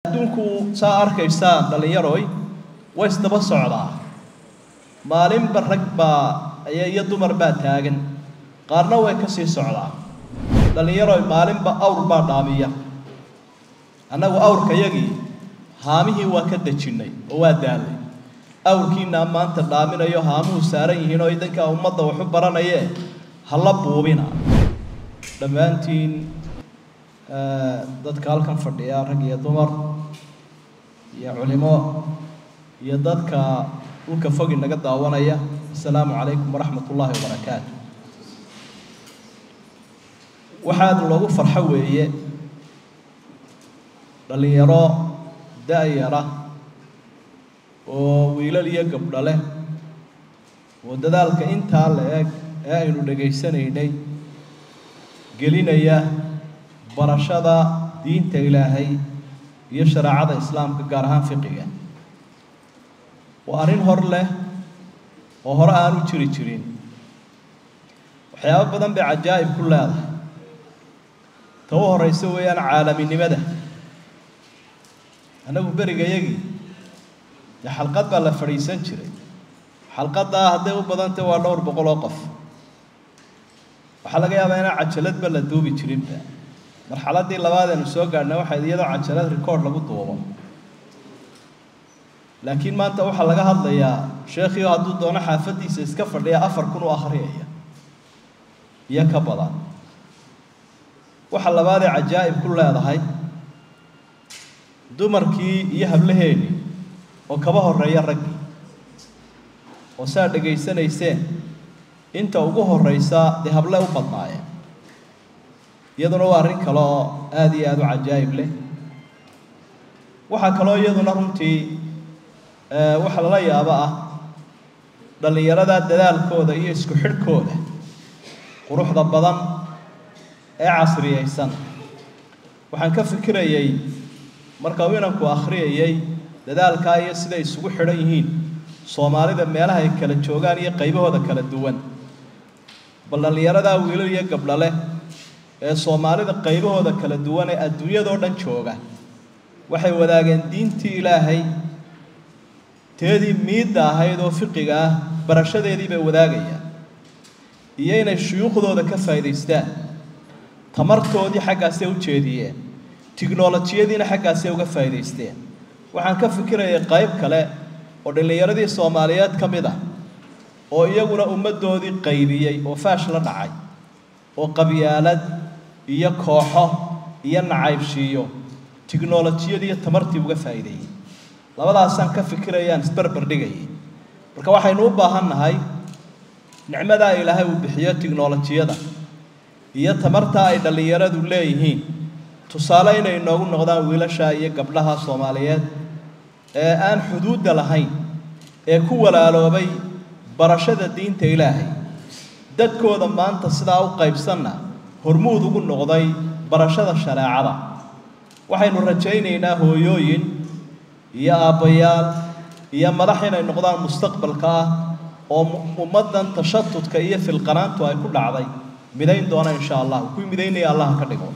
adduunku saa arkaysaan dhallinyaroy way isdaba socdaa maalinba rag baa iyo dumar baa taagan qaarna way ka sii socdaa dhallinyaroy maalinba awr baa dhaamiya annagu awrkayagii haamihii waa ka dejinnay oo waa daalay awrkiinaa maanta dhaaminayo haamuhu saaran yihiin oo idankaa ummadda waxu baranayee hala buubina dhammaantiin dadka halkan fadhiya rag iyo dumar iyo culimo iyo dadka dhulka fogi naga daawanaya assalaamu calaykum waraxmat ullaahi wabarakaatu waxaad loogu farxo weeye dhallinyaro da-yara oo wiilal iyo gabdho leh oo dadaalka intaa la eg ee aynu dhegaysanaynay gelinaya barashada diinta ilaahay iyo shareecada islaamka gaar ahaan fiqiga waa arrin hor leh oo hore aanu jiri jirin waxyaabo badan bay cajaa'ib ku leedahay ta u horeysa weeyaan caalaminimada annagu berigayagii dee xalqad baa la fadhiisan jiray xalqaddaa hadday u badantay waa dhowr boqol oo qof waxaa laga yaabaa inaan cajaladba la duubi jirinba marxaladdii labaad aynu soo gaadhnay waxay iyadoo cajalad record lagu duubo laakiin maanta waxaa laga hadlayaa sheekhiio hadduu doono xaafaddiisa iska fadhiya afar kun u akhriyaya iyo ka badan waxa labaadee cajaa'ib ku leedahay dumarkii iyo hablaheennii oo kaba horreeya raggii oo saa dhegaysanayseen inta ugu horreysa dee hable u badnaayeen iyaduna waa arrin kale oo aada iyo aada u cajaa'ib leh waxaa kaloo iyaduna runtii waxa lala yaabo ah dhallinyarada dadaalkooda iyo isku xidhkooda quruxda badan ee casriyaysan waxaan ka fikirayay marka uu inanku akhriyayay dadaalkaa iyo siday isugu xidhan yihiin soomaalida meelaha ay kala joogaan iyo qaybahooda kala duwan bal dhallinyaradaa wiilal iyo gabdho leh ee soomaalida qaybahooda kala duwan ee adduunyadoo dhan jooga waxay wadaageen diintii ilaahay teedii miidda ahayd oo fiqiga ah barashadeedii bay wadaagayaan iyo inay shuyuukhdooda ka faa'idaystaan tamartoodii xaggaasay u jeediyeen tiknolojiyadiina xaggaasay uga faa'idaysteen waxaan ka fikirayay qayb kale oo dhallinyaradii soomaaliyeed ka mid ah oo iyaguna ummaddoodii qaybiyey oo faash la dhacay oo qabyaalad iyo kooxo iyo nacaybshiiyo tiknolojiyadii iyo tamartii uga faa'iideeyey labadaasaan ka fikirayaan isberber dhigayay marka waxaynu u baahan nahay nicmadaa ilaahay uu bixiyo tiknolojiyada iyo tamartaa ay dhallinyaradu leeyihiin tusaale inay inoogu noqdaan wiilasha iyo gabdhaha soomaaliyeed ee aan xuduudda lahayn ee ku walaaloobay barashada diinta ilaahay dadkooda maanta sidaa u qaybsanna hormuud ugu noqday barashada shareecada waxaynu rajaynaynaa hooyooyin iyo aabbayaal iyo madax inay noqdaan mustaqbalka ah oo ummaddan tashatudka iyo filqanaantu ay ku dhacday midayn doona insha allah kuwii midaynaya allah ka dhigo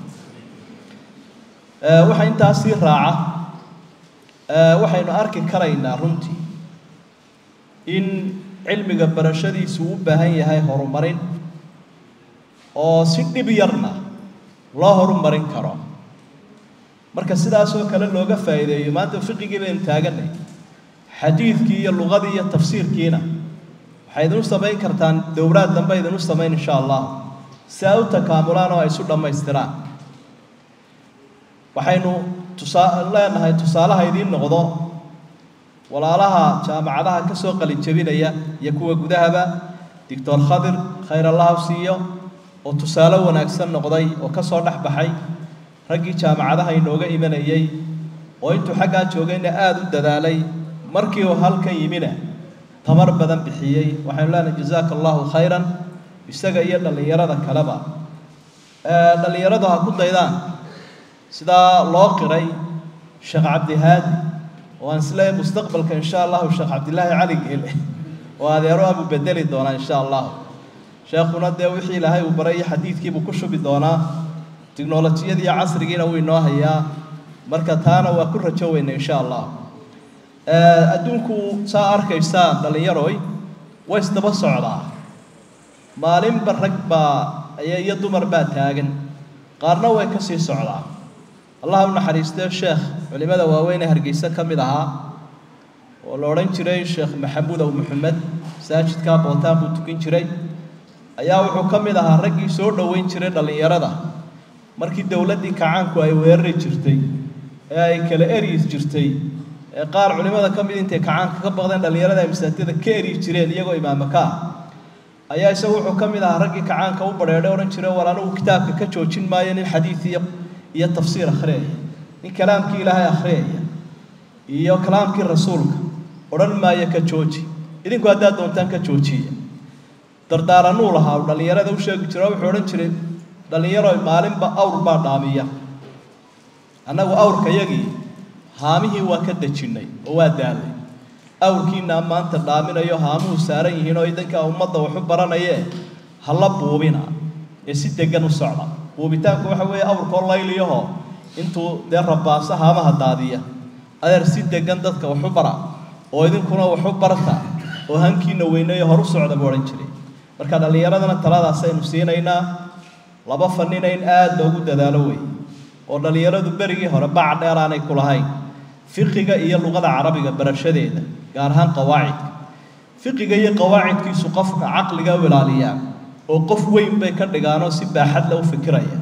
waxaa intaasii raaca waxaynu arki karaynaa runtii in cilmiga barashadiisu u baahan yahay horumarin oo si dhib yarna loo horumarin karo marka sidaasoo kale looga faa'iideeyo maanta fiqigii baynu taaganay xadiidkii iyo luqadii iyo tafsiirkiina waxay idinu samayn kartaan dowlaad dambe idinu samayn insha allah si ay u takaamulaan oo ay isu dhammaystiraan waxaynu tusaa leenahay tusaalaha idiin noqdo walaalaha jaamacadaha ka soo qalin jebinaya iyo kuwa gudahaba doctor khadir khayr allahu siiyo oo tusaale wanaagsan noqday oo ka soo dhex baxay raggii jaamacadaha inooga imanayay oo intuu xaggaa joogayna aada u dadaalay markii uu halkan yimina tamar badan bixiyey waxaynu leenahay jazaaka allahu khayran isaga iyo dhallinyarada kaleba dhallinyaradu ha ku daydaan sidaa loo qiray sheekh cabdihaadi oo aan isleeyahay mustaqbalka insha allahu sheekh cabdilaahi cali geele oo adeero abuu bedeli doonaa insha allahu sheekhuna dee wixii ilaahay uu baray iyo xadiidkiibuu ku shubi doonaa tiknolojiyadii iyo casrigiina wuu inoo hayaa marka taana waa ku rajo weyna insha allah adduunku saa arkaysaan dhallinyaroy way isdaba socdaa maalinba rag baa iyo dumar baa taagan qaarna way ka sii socdaa allah u naxariistee sheekh culimmada waaweyn ee hargeysa ka mid ahaa oo la odhan jiray sheekh maxamuud aw maxamed masaajidka bootaan buu tukin jiray ayaa wuxuu ka mid ahaa raggii soo dhoweyn jiray dhallinyarada markii dowladdii kacaanku ay weerari jirtay ee ay kala eryi jirtay ee qaar culimmada ka mid intay kacaanka ka baqdeen dhallinyarada ay masaajidada ka eryi jireen iyagoo imaamaka ah ayaa isagu wuxuu ka mid ahaa raggii kacaanka u badheedhay odhan jiray war anigu kitaabka ka joojin maayo nin xadiid iyo iyo tafsiir akhriyaya nin kalaamkii ilaahay akhriyaya iyo kalaamkii rasuulka odhan maayo ka jooji idinku haddaad doontaan ka joojiya dardaaranuu lahaa uu dhallinyarada u sheegi jiro wuxuu odhan jiray dhallinyaro maalinba awr baa dhaamiya annagu awrkayagii haamihii waa ka dejinnay oo waa daalay awrkiinaa maanta dhaaminayo haamuhu saaran yihiin oo idankaa ummadda waxu baranayee hala buubina ee si deggan u socda buubitaanku waxa weeye awrkoo layliyaho intuu dee rabaaso haamaha daadiya adeer si deggan dadka waxu bara oo idinkuna waxu barta oo hankiina weyneeyo horu socda buu odhan jiray marka dhallinyaradana taladaasaynu siinaynaa laba fanina in aad loogu dadaalo wey oo dhallinyaradu berigii hore bac dheer aanay ku lahayn fiqiga iyo luqada carabiga barashadeeda gaar ahaan qawaacidka fiqiga iyo qawaacidkiisu qofka caqliga u ilaaliyaa oo qof weyn bay ka dhigaanoo si baaxad le u fikiraya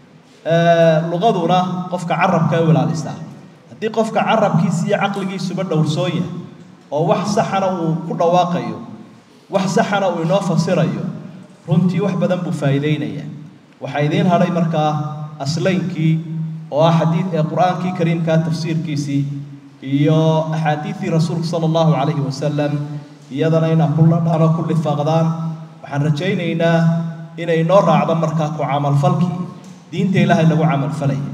luqaduna qofka carabka u ilaalisaa haddii qofka carabkiisa iyo caqligiisuba dhowrsoon yahay oo wax saxana uu ku dhawaaqayo wax saxana uu inoo fasirayo runtii wax badan buu faa'iideynaya waxaa idiin hadhay markaa aslaynkii oo ah xadiid ee qur-aankii kariimkaa tafsiirkiisii iyo axaadiidii rasuulka sala allahu calayhi wasalam iyadana inaa ku ladhaan oo ku lifaaqdaan waxaan rajaynaynaa inay noo raacdo markaa ku camalfalkii diinta ilaahay lagu camalfalaya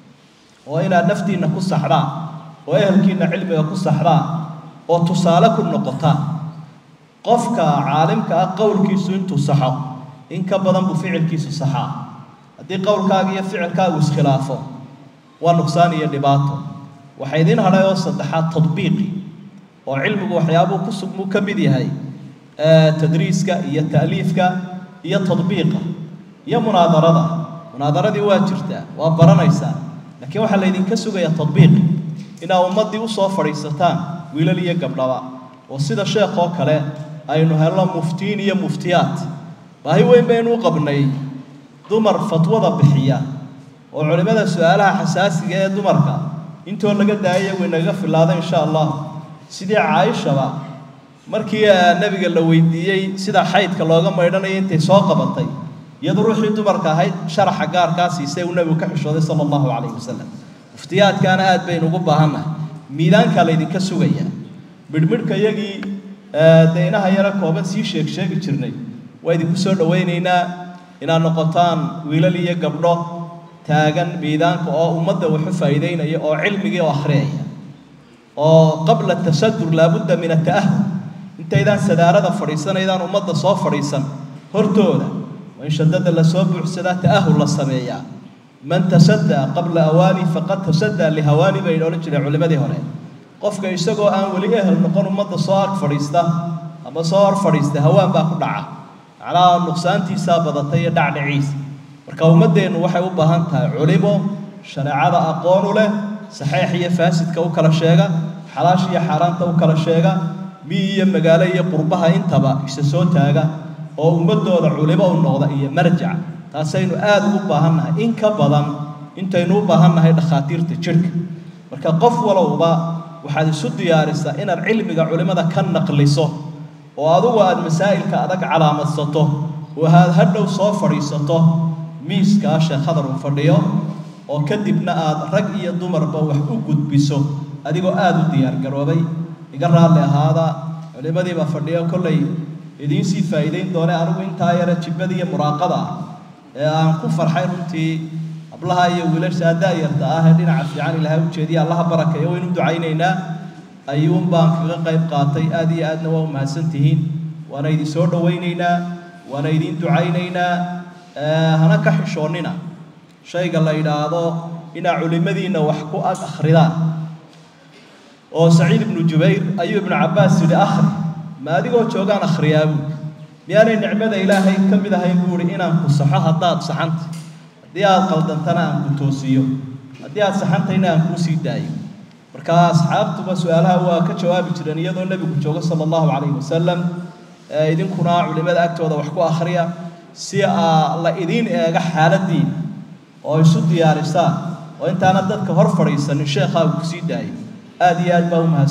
oo inaad naftiinna ku saxdaan oo ehelkiinna cilmiga ku saxdaan oo tusaale ku noqotaan qofka caalimka ah qowlkiisu intuu saxo in ka badan buu ficilkiisu saxaa haddii qowlkaaga iyo ficilkaagu iskhilaafo waa nuqsaan iyo dhibaato waxaa idiin hadhay oo saddexaad tadbiiqi oo cilmigu waxyaabuu ku sugmuu ka mid yahay tadriiska iyo ta'liifka iyo tadbiiqa iyo munaadarada munaadaradii waa jirtaa waa baranaysaa laakiin waxaa laydinka sugayaa tadbiiqi inaa ummaddii usoo fadhiisataan wiilal iyo gabdhaba oo sida sheekh oo kale aynu helno muftiin iyo muftiyaat baahi weyn baynu u qabnay dumar fatwada bixiya oo culimmada su-aalaha xasaasiga ee dumarka intoo laga daayay way naga filaada insha allah sidii caaishaba markii nebiga la weydiiyey sida xaydka looga maydhanayo intay soo qabatay iyadu ruuxii dumarka ahayd sharaxa gaarkaa siisay uu nebigu ka xishooday sala allahu calayhi wasalam muftiyaadkaana aad baynu ugu baahannahay miidaankaa laydinka sugayaa midhmidhka iyagii deynaha yaro kooban sii sheeg sheegi jirnay waa idinku soo dhowaynaynaa inaad noqotaan wiilal iyo gabdho taagan miidaanka oo ummadda waxu faa'iideynaya oo cilmigii oo akhriyaya oo qabla tasadur laabudda min ata'ahum intaydaan sadaarada fadhiisanaydaan ummadda soo fadhiisan hortooda waa in shadada lasoo buuxsadaa ta'ahul la sameeyaa man tasaddaa qabla awaani faqad tasaddaa lihawaani bay odhan jireen culimmadii hore qofka isagoo aan weli ehel noqon ummadda soo ag fadhiista ama soo hor fadhiista hawaan baa ku dhaca macnaha nuqsaantiisaa badatay iyo dhacdhiciisa marka ummaddeennu waxay u baahan tahay culimo shareecada aqoon u leh saxeix iyo faasidka u kala sheega xalaash iyo xaaraanta u kala sheega miyi iyo magaalo iyo qurbaha intaba isa soo taaga oo ummaddooda culimo u noqda iyo marjac taasaynu aada ugu baahannahay in ka badan intaynu u baahannahay dhakhaatiirta jidhka marka qof walowba waxaad isu diyaarisaa inaad cilmiga culimmada ka naqliso oo adugu aada masaa'ilka adag calaamadsato oo aad hadhow soo fadhiisato miiskaa sheekhadar uu fadhiyo oo kadibna aad rag iyo dumarba wax u gudbiso adigoo aada u diyaargaroobay iga raalli ahaada culimmadiibaa fadhiyo kollay idiinsii faa'iidayn doone anigu intaa yare jibbada iyo muraaqada ah ee aan ku farxay runtii hablaha iyo wiilasha da-yarta ah ee dhinaca fiican ilaahay u jeediya allaha barakeeyo waynu ducaynaynaa ayuun baan kaga qayb qaatay aad iyo aadna waa u mahadsan tihiin waana idin soo dhowaynaynaa waana idin ducaynaynaa hana ka xishoonnina shayga la yidhaahdo inaa culimmadiinna wax ku ag akhridaan oo saciid ibnu jubayr ayuu ibnu cabbaas yidhi akhri ma adigoo joogaan akhriyaa buui miyaanay nicmada ilaahay ka mid ahayn buu ihi inaan ku saxo haddaad saxanta haddii aad qaldantana aan ku toosiyo haddii aad saxantayna aan kuu sii daayo marka asxaabtuba su-aalaha waa ka jawaabi jireen iyadoo nebigu joogo sala allahu calayhi wasalam idinkuna culimmada agtooda wax ku akhriya si aa la idiin eega xaaladiina oo isu diyaarisaan oo intaana dadka hor fadhiisanin sheekhaa uu kusii daayo aada iyo aad baa umahadsan